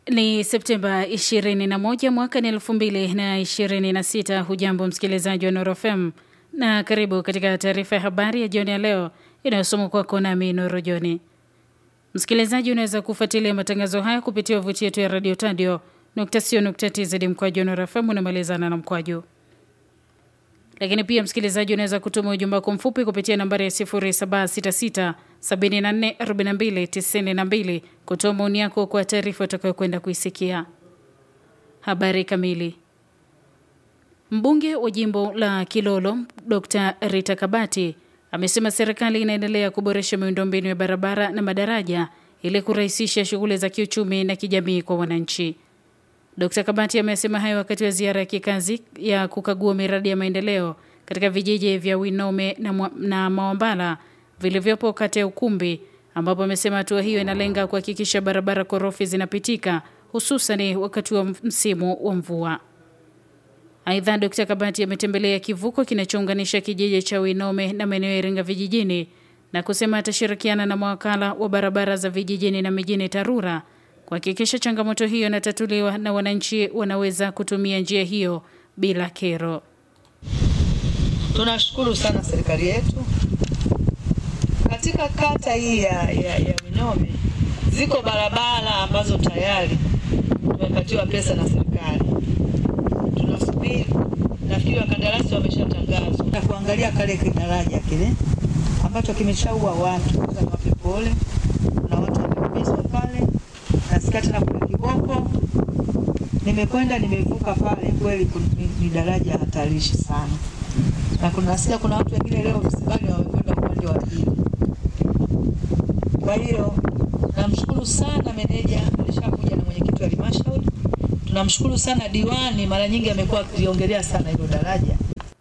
Ni Septemba 21 mwaka ni 2026. Hujambo msikilizaji wa Nuru FM na karibu katika taarifa ya habari ya jioni ya leo inayosomwa kwako nami Nuru Joni. Msikilizaji, unaweza kufuatilia matangazo haya kupitia wavuti yetu ya radio tadio tz mkwaju Nuru FM unamalizana na mkwaju lakini pia msikilizaji, unaweza kutuma ujumbe wako mfupi kupitia nambari ya 0766 744292 kutoa maoni yako kwa taarifa utakayokwenda kuisikia. Habari kamili. Mbunge wa jimbo la Kilolo Dr Rita Kabati amesema serikali inaendelea kuboresha miundombinu ya barabara na madaraja ili kurahisisha shughuli za kiuchumi na kijamii kwa wananchi. Dkt Kabati amesema hayo wakati wa ziara ya kikazi ya kukagua miradi ya maendeleo katika vijiji vya Winome na, na Mawambala vilivyopo kata ya Ukumbi, ambapo amesema hatua hiyo inalenga kuhakikisha barabara korofi zinapitika hususan wakati wa msimu wa mvua. Aidha, Dkt Kabati ametembelea kivuko kinachounganisha kijiji cha Winome na maeneo ya Iringa vijijini na kusema atashirikiana na mawakala wa barabara za vijijini na mijini TARURA kuhakikisha changamoto hiyo inatatuliwa na wananchi wanaweza kutumia njia hiyo bila kero. Tunashukuru sana serikali yetu katika kata hii ya, ya, ya Winome ziko barabara ambazo tayari tumepatiwa pesa na serikali, tunasubiri. Nafikiri wakandarasi wameshatangazwa na kuangalia kale kidaraja kile ambacho kimeshaua watu. Wape pole, kuna watu wameumizwa pale nasikia tena kuna kiboko, nimekwenda nimevuka pale, kweli ni daraja hatarishi sana, na kuna nasikia kuna watu wengine leo msibani wamekwenda upande wa pili. Kwa hiyo namshukuru sana meneja, alishakuja na mwenyekiti wa halmashauri. Tunamshukuru sana diwani, mara nyingi amekuwa akiliongelea sana hilo daraja.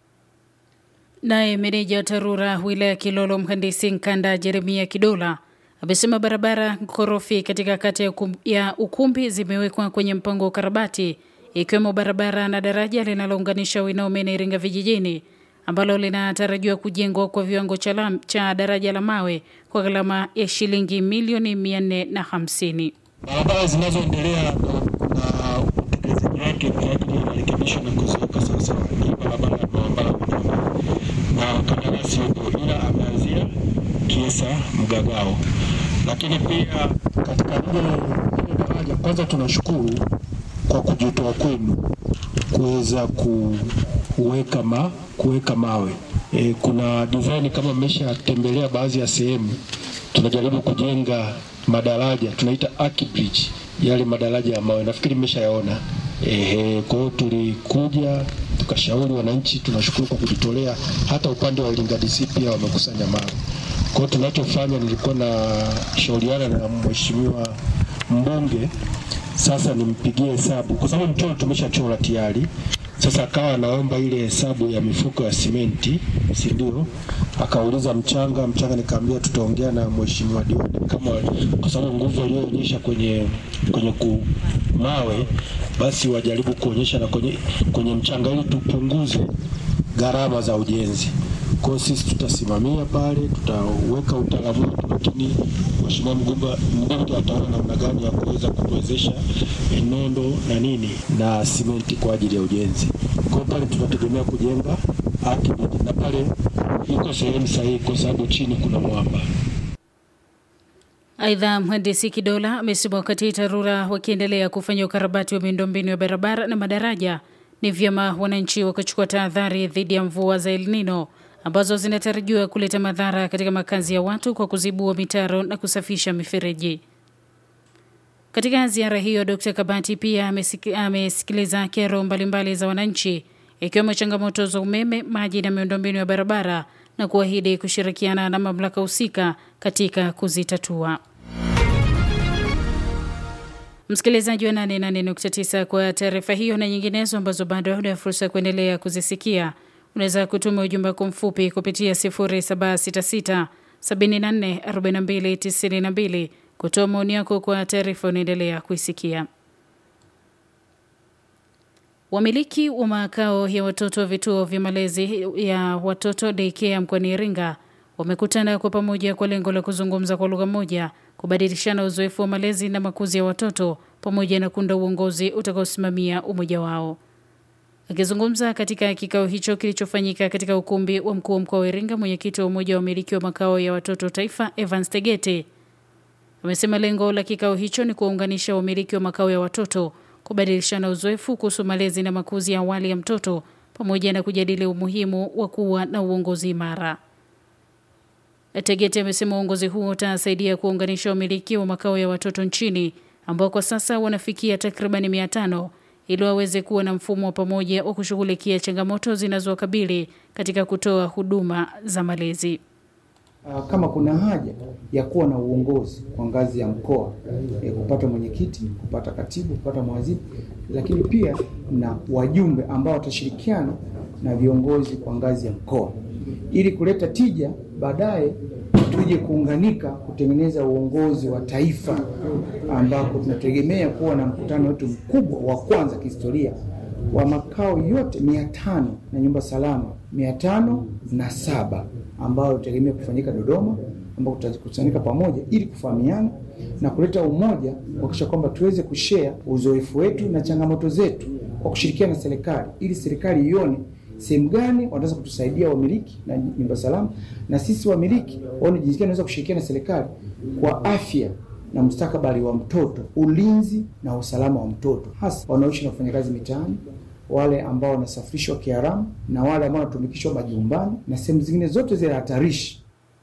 Naye meneja wa TARURA wilaya ya Kilolo, mhandisi Nkanda Jeremia Kidola amesema barabara korofi katika kata ya, ukum, ya Ukumbi zimewekwa kwenye mpango wa ukarabati ikiwemo barabara na daraja linalounganisha Winome na Iringa vijijini ambalo linatarajiwa kujengwa kwa viwango cha, lam, cha daraja la mawe kwa gharama ya shilingi milioni mia nne na hamsini. Barabara zinazoendelea na utekelezaji wake kwa ajili ya marekebisho na kuziweka sawasawa ni barabara ya Mawambala Winome, na kandarasi yuko ila ameanzia Kiesa Mgagao lakini pia katika ile daraja, kwanza tunashukuru kwa kujitoa kwenu kuweza kuweka ma, kuweka mawe e, kuna design kama mmeshatembelea baadhi ya sehemu, tunajaribu kujenga madaraja tunaita arch bridge, yale madaraja ya mawe, nafikiri mmeshayaona. Ehe, kwa hiyo tulikuja tukashauri wananchi, tunashukuru kwa kujitolea. Hata upande wa Iringa DC pia wamekusanya mawe kwa hiyo tunachofanya, nilikuwa na shauriana na mheshimiwa mbunge, sasa nimpigie hesabu kwa sababu mchoro tumeshachora tayari. Sasa akawa anaomba ile hesabu ya mifuko ya simenti, si ndio? Akauliza mchanga, mchanga nikaambia tutaongea na mheshimiwa diwani kama, kwa sababu nguvu aliyoonyesha kwenye kwenye ku mawe, basi wajaribu kuonyesha na kwenye, kwenye mchanga ili tupunguze gharama za ujenzi. Kwa hiyo sisi tutasimamia pale, tutaweka utaalamu wetu, lakini mheshimiwa mbunge ataona namna gani ya kuweza kutuwezesha nondo na nini na simenti kwa ajili ya ujenzi. Kwa hiyo pale tunategemea kujenga architect, na pale iko sehemu sahihi kwa sababu chini kuna mwamba. Aidha, mhandisi Kidola amesema wakati TARURA wakiendelea kufanya ukarabati wa miundombinu ya barabara na madaraja, ni vyema wananchi wakachukua tahadhari dhidi ya mvua za El Nino ambazo zinatarajiwa kuleta madhara katika makazi ya watu kwa kuzibua mitaro na kusafisha mifereji. Katika ziara hiyo, Dkt Kabati pia amesikiliza kero mbalimbali za wananchi ikiwemo changamoto za umeme, maji na miundombinu ya barabara na kuahidi kushirikiana na mamlaka husika katika kuzitatua. Msikilizaji wa 88.9 kwa taarifa hiyo na nyinginezo ambazo bado una fursa ya kuendelea kuzisikia unaweza kutuma ujumbe wako mfupi kupitia 0766 74 42 92 kutoa maoni yako kwa taarifa unaendelea kuisikia. Wamiliki wa makao ya watoto wa vituo vya malezi ya watoto daycare mkoani Iringa wamekutana kwa pamoja kwa lengo la kuzungumza kwa lugha moja kubadilishana uzoefu wa malezi na makuzi ya watoto pamoja na kuunda uongozi utakaosimamia umoja wao. Akizungumza katika kikao hicho kilichofanyika katika ukumbi wa mkuu wa mkoa wa Iringa, mwenyekiti wa umoja wa umiliki wa makao ya watoto taifa Evans Tegete amesema lengo la kikao hicho ni kuwaunganisha wamiliki wa makao ya watoto, kubadilishana uzoefu kuhusu malezi na makuzi ya awali ya mtoto pamoja na kujadili umuhimu wa kuwa na uongozi imara. Tegete amesema uongozi huo utasaidia kuunganisha wamiliki wa makao ya watoto nchini ambao kwa sasa wanafikia takribani mia tano ili waweze kuwa na mfumo wa pamoja wa kushughulikia changamoto zinazowakabili katika kutoa huduma za malezi. Kama kuna haja ya kuwa na uongozi kwa ngazi ya mkoa e, kupata mwenyekiti, kupata katibu, kupata mhazini, lakini pia na wajumbe ambao watashirikiana na viongozi kwa ngazi ya mkoa ili kuleta tija, baadaye tuje kuunganika kutengeneza uongozi wa taifa, ambako tunategemea kuwa na mkutano wetu mkubwa wa kwanza kihistoria wa makao yote mia tano na nyumba salama mia tano na saba ambayo tutategemea kufanyika Dodoma, ambao tutakusanyika pamoja ili kufahamiana na kuleta umoja, kuhakikisha kwamba tuweze kushare uzoefu wetu na changamoto zetu kwa kushirikiana na serikali, ili serikali ione sehemu gani wanaweza kutusaidia wamiliki na nyumba salama, na sisi wamiliki waone jinsi gani wanaweza kushirikiana na serikali kwa afya na mustakabali wa mtoto, ulinzi na usalama wa mtoto, hasa wanaoishi na kufanya kazi mitaani, wale ambao wanasafirishwa kiharamu na wale ambao wanatumikishwa majumbani na sehemu zingine zote zile hatarishi.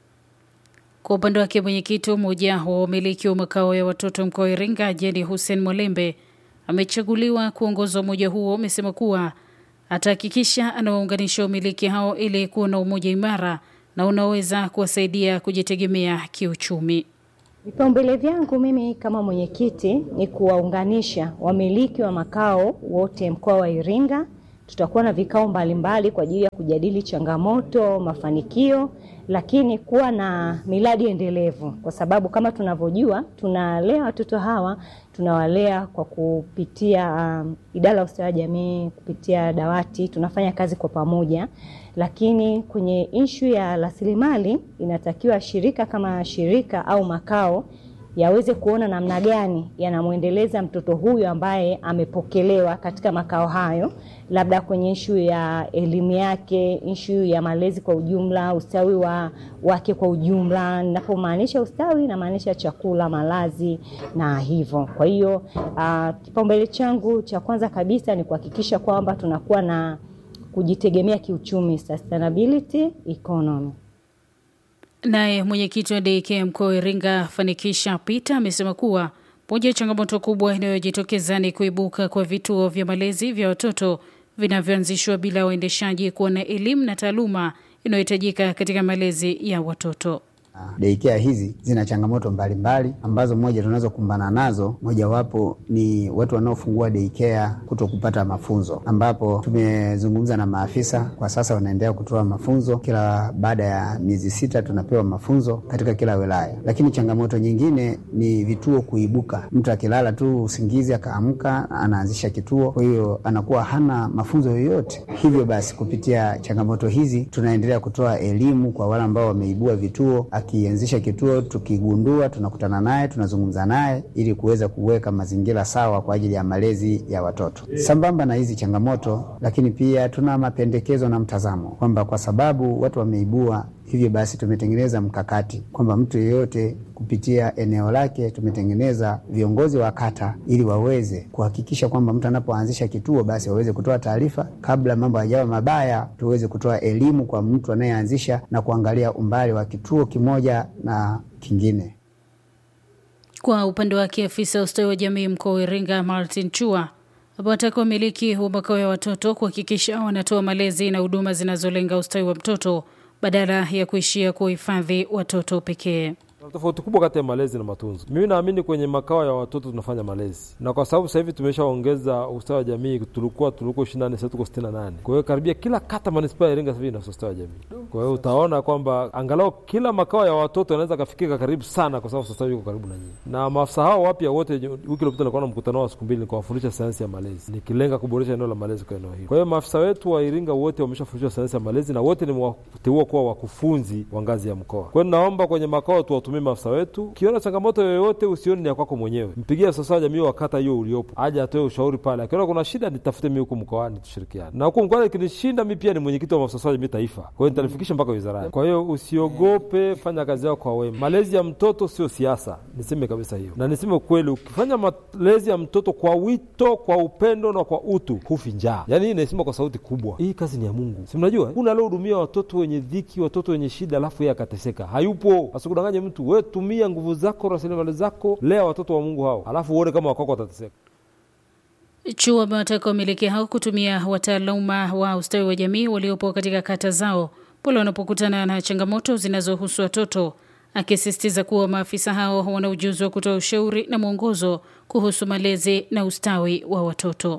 Kwa upande wake mwenyekiti wa umoja wa wamiliki wa makao ya watoto mkoa wa Iringa, Jeni Hussein Mwalembe amechaguliwa kuongoza umoja huo, amesema kuwa atahakikisha anawaunganisha wamiliki hao ili kuwa na umoja imara na unaweza kuwasaidia kujitegemea kiuchumi. Vipaumbele vyangu mimi kama mwenyekiti ni kuwaunganisha wamiliki wa makao wote mkoa wa Iringa. Tutakuwa na vikao mbalimbali kwa ajili ya kujadili changamoto, mafanikio, lakini kuwa na miradi endelevu, kwa sababu kama tunavyojua tunalea watoto hawa, tunawalea kwa kupitia um, idara ya ustawi wa jamii, kupitia dawati, tunafanya kazi kwa pamoja, lakini kwenye ishu ya rasilimali inatakiwa shirika kama shirika au makao yaweze kuona namna gani yanamwendeleza mtoto huyu ambaye amepokelewa katika makao hayo, labda kwenye ishu ya elimu yake, ishu ya malezi kwa ujumla, ustawi wa wake kwa ujumla. Ninapomaanisha ustawi, namaanisha chakula, malazi na hivyo. Kwa hiyo uh, kipaumbele changu cha kwanza kabisa ni kuhakikisha kwamba tunakuwa na kujitegemea kiuchumi, sustainability economy. Naye mwenyekiti wa DK mkoa wa Iringa Fanikisha Peter amesema kuwa moja ya changamoto kubwa inayojitokeza ni kuibuka kwa vituo vya malezi vya watoto vinavyoanzishwa bila waendeshaji kuwa na elimu na taaluma inayohitajika katika malezi ya watoto. Daycare hizi zina changamoto mbalimbali mbali, ambazo moja tunazokumbana nazo, mojawapo ni watu wanaofungua daycare kuto kupata mafunzo, ambapo tumezungumza na maafisa kwa sasa wanaendelea kutoa mafunzo. Kila baada ya miezi sita tunapewa mafunzo katika kila wilaya. Lakini changamoto nyingine ni vituo kuibuka, mtu akilala tu usingizi akaamka anaanzisha kituo, kwa hiyo anakuwa hana mafunzo yoyote. Hivyo basi kupitia changamoto hizi tunaendelea kutoa elimu kwa wale ambao wameibua vituo akianzisha kituo tukigundua, tunakutana naye, tunazungumza naye ili kuweza kuweka mazingira sawa kwa ajili ya malezi ya watoto. Sambamba na hizi changamoto, lakini pia tuna mapendekezo na mtazamo kwamba kwa sababu watu wameibua, hivyo basi tumetengeneza mkakati kwamba mtu yeyote kupitia eneo lake tumetengeneza viongozi wa kata ili waweze kuhakikisha kwamba mtu anapoanzisha kituo basi waweze kutoa taarifa kabla mambo hayajawa mabaya, tuweze kutoa elimu kwa mtu anayeanzisha na kuangalia umbali wa kituo kimoja na kingine. Kwa upande wake, afisa ustawi wa jamii mkoa wa Iringa Martin Chua amewataka wamiliki wa makao ya watoto kuhakikisha wanatoa malezi na huduma zinazolenga ustawi wa mtoto badala ya kuishia kuhifadhi watoto pekee. Tofauti kubwa kati ya malezi na matunzo. Mimi naamini kwenye makao ya watoto tunafanya malezi, na kwa sababu sasa hivi tumeshaongeza ustawi wa jamii, tulikuwa tulikuwa ishirini na nane sasa tuko sitini na nane Kwa hiyo karibia kila kata manispaa ya Iringa sasa hivi ina ustawi wa jamii. Kwa hiyo utaona kwamba angalau kila makao ya watoto yanaweza kafikika karibu sana, kwa sababu sasa hivi yuko karibu na nyinyi. Na maafisa hao wapya wote, wiki iliyopita nilikuwa na mkutano wa siku mbili, nikawafundisha sayansi ya malezi, nikilenga kuboresha eneo la malezi kwa eneo hili. Kwa hiyo maafisa wetu wa Iringa wote wameshafundishwa sayansi ya malezi na wote nimewateua kuwa wakufunzi wa ngazi ya mkoa. Kwa hiyo naomba kwenye makao tuwatumie tuwahudumie maafisa wetu. Ukiona changamoto yoyote, usioni ni ya kwako mwenyewe, mpigie afisa wa jamii wa kata hiyo uliopo, aje atoe ushauri pale. Akiona kuna shida, nitafute mimi huku mkoani, tushirikiane na huku mkoani. Ikinishinda mi pia ni mwenyekiti wa maafisa wa jamii taifa, kwa hiyo nitalifikisha mpaka wizarani. Kwa hiyo usiogope, fanya kazi yako kwa wema. Malezi ya mtoto sio siasa, niseme kabisa hiyo, na niseme ukweli, ukifanya malezi ya mtoto kwa wito, kwa upendo na kwa utu, hufi njaa. Yani hii naisema kwa sauti kubwa, hii kazi ni ya Mungu. Si mnajua kuna aliohudumia watoto wenye dhiki, watoto wenye shida, alafu yeye akateseka? Hayupo. Asikudanganye mtu, we tumia nguvu zako, rasilimali zako, lea watoto wa Mungu hao, alafu uone kama wakwako watateseka. Chuo amewataka wamiliki hao kutumia wataaluma wa ustawi wa jamii waliopo katika kata zao pale wanapokutana na changamoto zinazohusu watoto, akisisitiza kuwa maafisa hao wana ujuzi wa kutoa ushauri na mwongozo kuhusu malezi na ustawi wa watoto.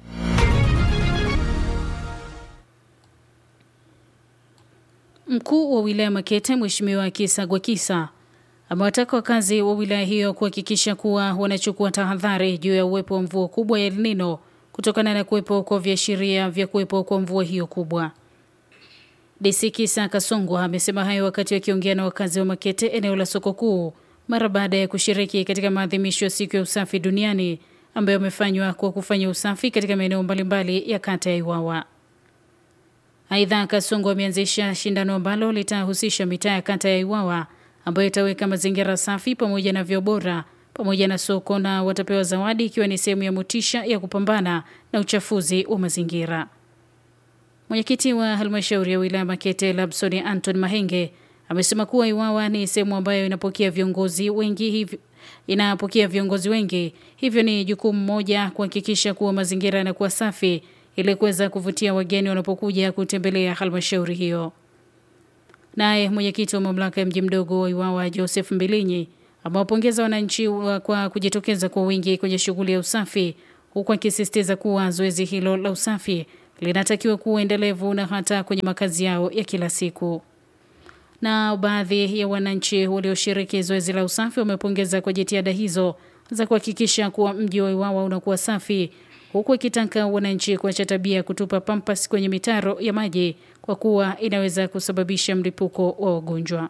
Mkuu wa wilaya Makete Mheshimiwa Kisa Gwakisa amewataka wakazi wa wilaya hiyo kuhakikisha kuwa wanachukua tahadhari juu ya uwepo wa mvua kubwa ya El Nino kutokana na kuwepo kwa viashiria vya kuwepo kwa mvua hiyo kubwa. DC Kisa Kasongwa amesema hayo wakati akiongea na wakazi wa Makete eneo la soko kuu mara baada ya kushiriki katika maadhimisho ya siku ya usafi duniani ambayo yamefanywa kwa kufanya usafi katika maeneo mbalimbali ya kata ya Iwawa. Aidha, Kasongo ameanzisha shindano ambalo litahusisha mitaa ya kata ya Iwawa ambayo itaweka mazingira safi pamoja na vyoo bora pamoja na soko, na watapewa zawadi ikiwa ni sehemu ya motisha ya kupambana na uchafuzi wa mazingira. Mwenyekiti wa halmashauri ya wilaya Makete Labson Anton Mahenge amesema kuwa Iwawa ni sehemu ambayo inapokea viongozi wengi hivyo inapokea viongozi wengi, hivyo ni jukumu moja kuhakikisha kuwa mazingira yanakuwa safi ili kuweza kuvutia wageni wanapokuja kutembelea halmashauri hiyo. Naye mwenyekiti wa mamlaka ya mji mdogo wa Iwawa Joseph Mbilinyi amewapongeza wananchi kwa kujitokeza kwa wingi kwenye shughuli ya usafi, huku akisisitiza kuwa zoezi hilo la usafi linatakiwa kuwa endelevu na hata kwenye makazi yao ya kila siku. Na baadhi ya wananchi walioshiriki zoezi la usafi wamepongeza kwa jitihada hizo za kuhakikisha kuwa mji wa Iwawa unakuwa safi huku ikitaka wananchi kuacha tabia ya kutupa pampas kwenye mitaro ya maji kwa kuwa inaweza kusababisha mlipuko wa ugonjwa.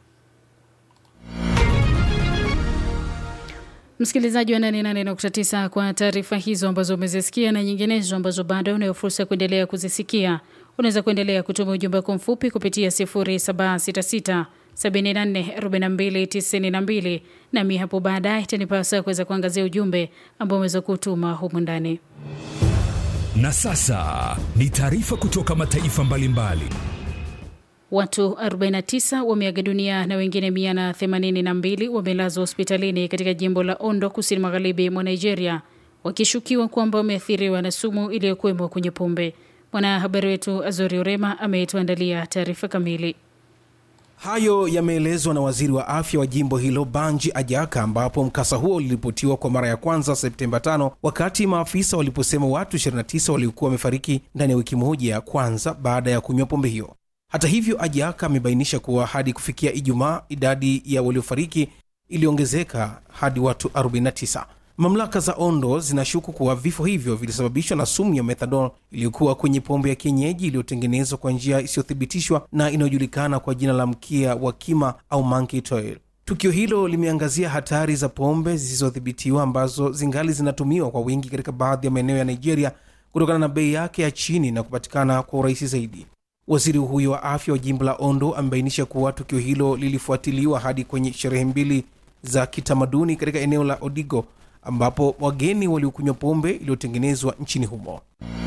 Msikilizaji wa 88.9 kwa taarifa hizo ambazo umezisikia na nyinginezo ambazo bado unayo fursa ya kuendelea kuzisikia, unaweza kuendelea kutuma ujumbe wako mfupi kupitia 0766 744292 nami hapo baadaye itanipasa kuweza kuangazia ujumbe ambao umeweza kutuma humu ndani. Na sasa ni taarifa kutoka mataifa mbalimbali. Watu 49 wameaga dunia na wengine 182 wamelazwa hospitalini katika jimbo la Ondo, kusini magharibi mwa Nigeria, wakishukiwa kwamba wameathiriwa na sumu iliyokuwemo kwenye pombe. Mwanahabari wetu Azori Orema ametuandalia taarifa kamili. Hayo yameelezwa na waziri wa afya wa jimbo hilo Banji Ajaka, ambapo mkasa huo uliripotiwa kwa mara ya kwanza Septemba 5 wakati maafisa waliposema watu 29 waliokuwa wamefariki ndani ya wiki moja ya kwanza baada ya kunywa pombe hiyo. Hata hivyo, Ajaka amebainisha kuwa hadi kufikia Ijumaa idadi ya waliofariki iliongezeka hadi watu 49. Mamlaka za Ondo zinashuku kuwa vifo hivyo vilisababishwa na sumu ya methadol iliyokuwa kwenye pombe ya kienyeji iliyotengenezwa kwa njia isiyothibitishwa na inayojulikana kwa jina la mkia wa kima au monkey tail. Tukio hilo limeangazia hatari za pombe zisizodhibitiwa ambazo zingali zinatumiwa kwa wingi katika baadhi ya maeneo ya Nigeria kutokana na bei yake ya chini na kupatikana kwa urahisi zaidi. Waziri huyo wa afya wa jimbo la Ondo amebainisha kuwa tukio hilo lilifuatiliwa hadi kwenye sherehe mbili za kitamaduni katika eneo la Odigo ambapo wageni waliokunywa pombe iliyotengenezwa nchini humo.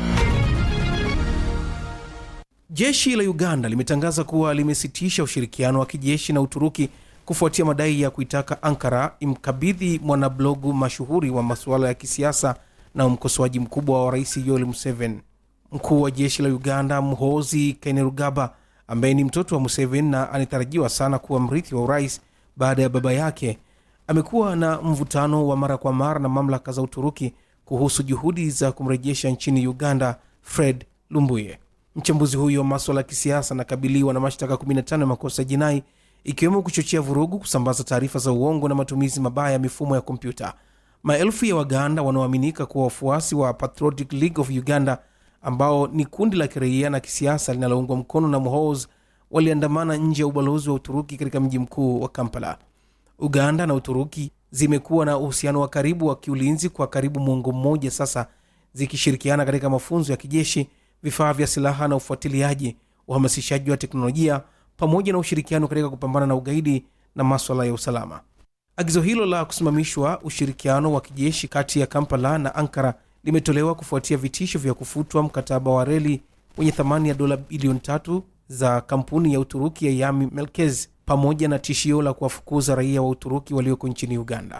Jeshi la Uganda limetangaza kuwa limesitisha ushirikiano wa kijeshi na Uturuki kufuatia madai ya kuitaka Ankara imkabidhi mwanablogu mashuhuri wa masuala ya kisiasa na mkosoaji mkubwa wa rais Yoweri Museveni. Mkuu wa jeshi la Uganda Muhoozi Kainerugaba, ambaye ni mtoto wa Museveni na anatarajiwa sana kuwa mrithi wa urais baada ya baba yake, amekuwa na mvutano wa mara kwa mara na mamlaka za Uturuki kuhusu juhudi za kumrejesha nchini Uganda Fred Lumbuye. Mchambuzi huyo wa maswala ya kisiasa anakabiliwa na mashtaka 15 ya makosa ya jinai ikiwemo kuchochea vurugu, kusambaza taarifa za uongo na matumizi mabaya ya mifumo ya kompyuta. Maelfu ya Waganda wanaoaminika kuwa wafuasi wa Patriotic League of Uganda, ambao ni kundi la kiraia na kisiasa linaloungwa mkono na Muhoozi, waliandamana nje ya ubalozi wa Uturuki katika mji mkuu wa Kampala. Uganda na Uturuki zimekuwa na uhusiano wa karibu wa kiulinzi kwa karibu muongo mmoja sasa, zikishirikiana katika mafunzo ya kijeshi, vifaa vya silaha na ufuatiliaji, uhamasishaji wa teknolojia, pamoja na ushirikiano katika kupambana na ugaidi na maswala ya usalama. Agizo hilo la kusimamishwa ushirikiano wa kijeshi kati ya Kampala na Ankara limetolewa kufuatia vitisho vya kufutwa mkataba wa reli wenye thamani ya dola bilioni tatu za kampuni ya Uturuki ya Yami Melkez pamoja na tishio la kuwafukuza raia wa Uturuki walioko nchini Uganda.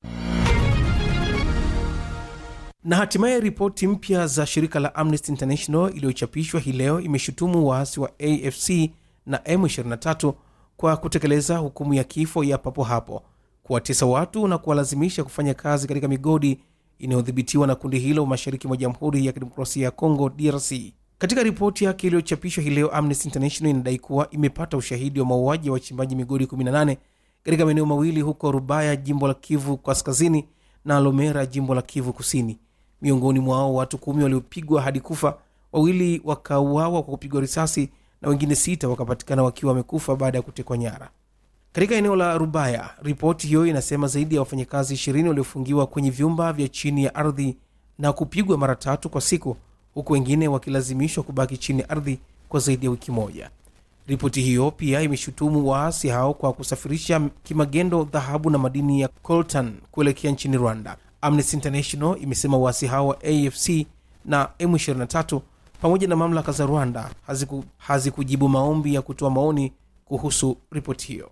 Na hatimaye ripoti mpya za shirika la Amnesty International iliyochapishwa hii leo imeshutumu waasi wa AFC na M23 kwa kutekeleza hukumu ya kifo ya papo hapo, kuwatesa watu na kuwalazimisha kufanya kazi katika migodi inayodhibitiwa na kundi hilo mashariki mwa Jamhuri ya Kidemokrasia ya Kongo, DRC. Katika ripoti yake iliyochapishwa hii leo, Amnesty International inadai kuwa imepata ushahidi wa mauaji ya wachimbaji migodi 18 katika maeneo mawili huko Rubaya, jimbo la Kivu Kaskazini, na Lomera, jimbo la Kivu Kusini. Miongoni mwao watu kumi waliopigwa hadi kufa, wawili wakauawa kwa kupigwa risasi na wengine sita wakapatikana wakiwa wamekufa baada ya kutekwa nyara. Katika eneo la Rubaya, ripoti hiyo inasema zaidi ya wafanyakazi ishirini waliofungiwa kwenye vyumba vya chini ya ardhi na kupigwa mara tatu kwa siku, huku wengine wakilazimishwa kubaki chini ya ardhi kwa zaidi ya wiki moja. Ripoti hiyo pia imeshutumu waasi hao kwa kusafirisha kimagendo dhahabu na madini ya coltan kuelekea nchini Rwanda. Amnesty International imesema waasi hao wa AFC na M23 pamoja na mamlaka za Rwanda haziku, hazikujibu maombi ya kutoa maoni kuhusu ripoti hiyo.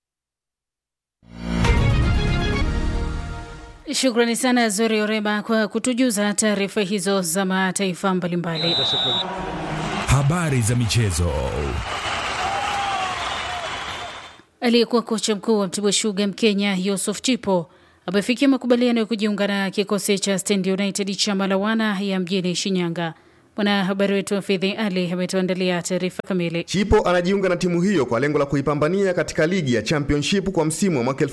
Shukrani sana Zori Oreba kwa kutujuza taarifa hizo za mataifa mbalimbali. Habari za michezo. Aliyekuwa kocha mkuu wa Mtibwa Sugar Mkenya Yusuf Chipo amefikia makubaliano ya kujiunga na kikosi cha Stand United cha Malawana ya mjini Shinyanga. Mwanahabari wetu wa Fidhi Ali ametuandalia taarifa kamili. Chipo anajiunga na timu hiyo kwa lengo la kuipambania katika ligi ya Championship kwa msimu wa mwaka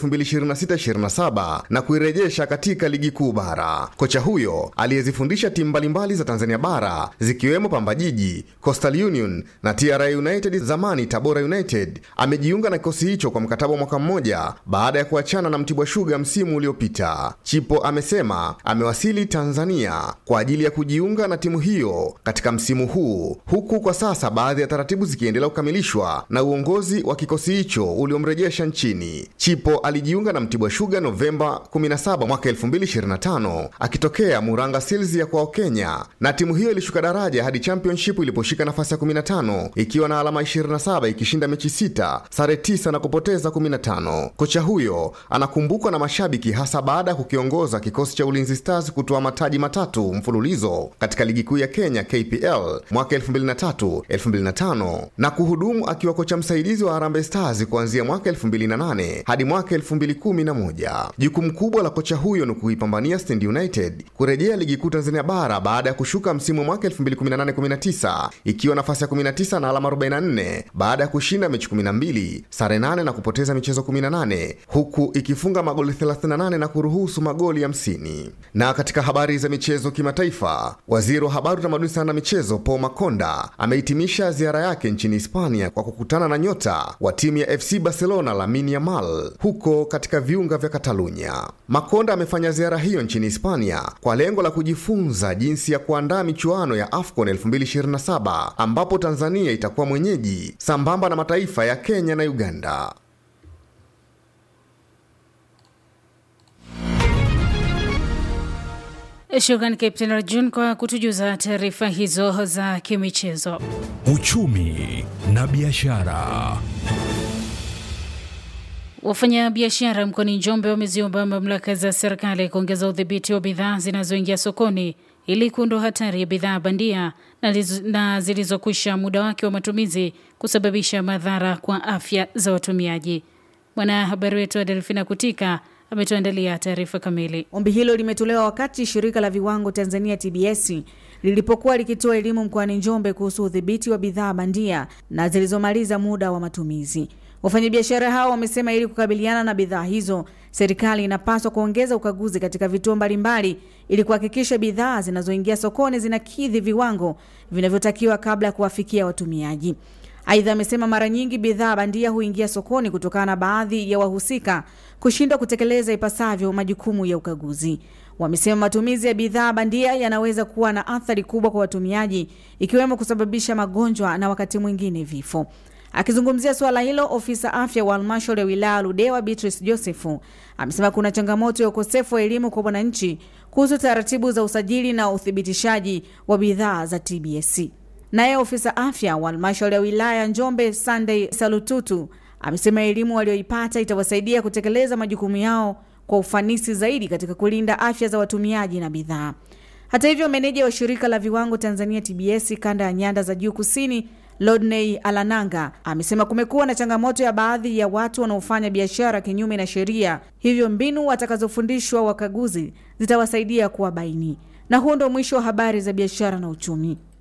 2026-27 na kuirejesha katika ligi kuu bara. Kocha huyo aliyezifundisha timu mbalimbali za Tanzania bara zikiwemo Pamba Jiji, Coastal Union na TRA United, zamani Tabora United, amejiunga na kikosi hicho kwa mkataba wa mwaka mmoja baada ya kuachana na Mtibwa Sugar msimu uliopita. Chipo amesema amewasili Tanzania kwa ajili ya kujiunga na timu hiyo katika msimu huu huku kwa sasa baadhi ya taratibu zikiendelea kukamilishwa na uongozi wa kikosi hicho uliomrejesha nchini. Chipo alijiunga na Mtibwa Sugar Novemba 17 mwaka 2025 akitokea Muranga Seals ya kwao Kenya, na timu hiyo ilishuka daraja hadi championship iliposhika nafasi ya 15 ikiwa na alama 27 ikishinda mechi sita, sare 9 na kupoteza 15. Kocha huyo anakumbukwa na mashabiki hasa baada ya kukiongoza kikosi cha Ulinzi Stars kutoa mataji matatu mfululizo katika ligi kuu ya Kenya KPL mwaka 2003, 2005 na kuhudumu akiwa kocha msaidizi wa Harambee Stars kuanzia mwaka 2008 hadi mwaka 2011. Jukumu kubwa la kocha huyo ni kuipambania Stand United kurejea ligi kuu Tanzania bara baada ya kushuka msimu wa mwaka 2018-19 ikiwa nafasi ya 19 na alama 44 baada ya kushinda mechi 12, sare 8 na kupoteza michezo 18 huku ikifunga magoli 38 na kuruhusu magoli 50. Na katika habari za michezo kimataifa, waziri wa habari utamaduni sana na michezo Paul Makonda amehitimisha ziara yake nchini Hispania kwa kukutana na nyota wa timu ya FC Barcelona Lamine Yamal huko katika viunga vya Katalunya. Makonda amefanya ziara hiyo nchini Hispania kwa lengo la kujifunza jinsi ya kuandaa michuano ya AFCON 2027 ambapo Tanzania itakuwa mwenyeji sambamba na mataifa ya Kenya na Uganda. Shukran Captain Arjun kwa kutujuza taarifa hizo za kimichezo. Uchumi na biashara. Wafanyabiashara mkoani Njombe wameziomba mamlaka za serikali kuongeza udhibiti wa bidhaa zinazoingia sokoni ili kuondoa hatari ya bidhaa bandia na, na zilizokwisha muda wake wa matumizi kusababisha madhara kwa afya za watumiaji. Mwanahabari wetu wa Delfina Kutika ametuandalia taarifa kamili. Ombi hilo limetolewa wakati shirika la viwango Tanzania TBS lilipokuwa likitoa elimu mkoani Njombe kuhusu udhibiti wa bidhaa bandia na zilizomaliza muda wa matumizi. Wafanyabiashara hao wamesema ili kukabiliana na bidhaa hizo, serikali inapaswa kuongeza ukaguzi katika vituo mbalimbali ili kuhakikisha bidhaa zinazoingia sokoni zinakidhi viwango vinavyotakiwa kabla ya kuwafikia watumiaji. Aidha, amesema mara nyingi bidhaa bandia huingia sokoni kutokana na baadhi ya wahusika kushindwa kutekeleza ipasavyo majukumu ya ukaguzi. Wamesema matumizi ya bidhaa bandia yanaweza kuwa na athari kubwa kwa watumiaji, ikiwemo kusababisha magonjwa na wakati mwingine vifo. Akizungumzia suala hilo, ofisa afya wa halmashauri ya wilaya Ludewa Beatrice Joseph amesema kuna changamoto ya ukosefu wa elimu kwa wananchi kuhusu taratibu za usajili na uthibitishaji wa bidhaa za TBS. Naye ofisa afya wa halmashauri ya wilaya Njombe Sunday Salututu amesema elimu walioipata itawasaidia kutekeleza majukumu yao kwa ufanisi zaidi katika kulinda afya za watumiaji na bidhaa. Hata hivyo, meneja wa shirika la viwango Tanzania TBS kanda ya nyanda za juu kusini Lodney Alananga amesema kumekuwa na changamoto ya baadhi ya watu wanaofanya biashara kinyume na sheria, hivyo mbinu watakazofundishwa wakaguzi zitawasaidia kuwabaini. Na huo ndo mwisho wa habari za biashara na uchumi.